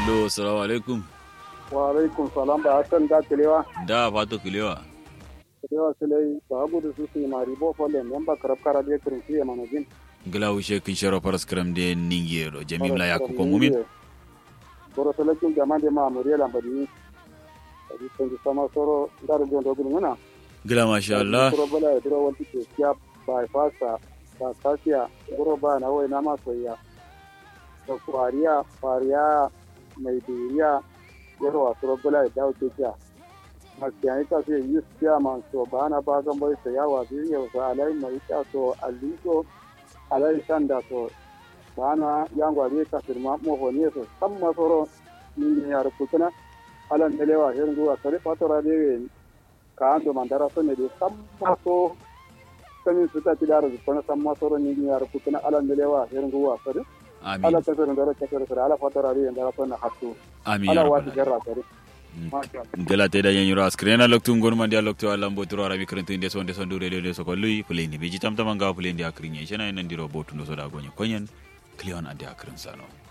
Allo, salamu alaikum. wa alaikum salam ba hasan da kilewa Da fato kilewa. kilewa silai ba gudu su su mari bo folle men ba karab kara de kirin fiye manajin Gila ushe kin sharo paras kram de ningero. Jamim la yakko ko mumin. boro salakin jama de ma muriya lambadi adi tangi sama soro ndar jon do gudu ngana Gila masha Allah. boro bala ya duro wanti ke kya ba fasa ba kasiya boro ba na wai na ma soyya to fariya fariya mai duriya yaro wa soro bala ya dawo ke kya makiyayi ka sai yi siya man so ba na ba gan bai saya wa biyu yau sa alai mai ta so aliko alai sanda so ba na yangwa ne ka firma mo ne so san masoro ni ne ya rubutuna alan delewa hirin zuwa sare fatora de ka ando mandara so ne de san maso sanin su ta tidara su kona san masoro ni ne ya rubutuna alan delewa hirin zuwa sare ala Amin. ta sare ndara ta sare ala fatora de ndara so na hatu Amin. ala ya wati rabbal jarra sare Mm. masha Allah Gila te da yanyuro askrena loktu ngon mandi a loktu ala mbotoro arabi krentu inde sonde sondu rede de soko lui pulendi biji tam tamanga pulendi akrinye shena ina ndiro botu no soda gonye konyen klion ande akrin sano.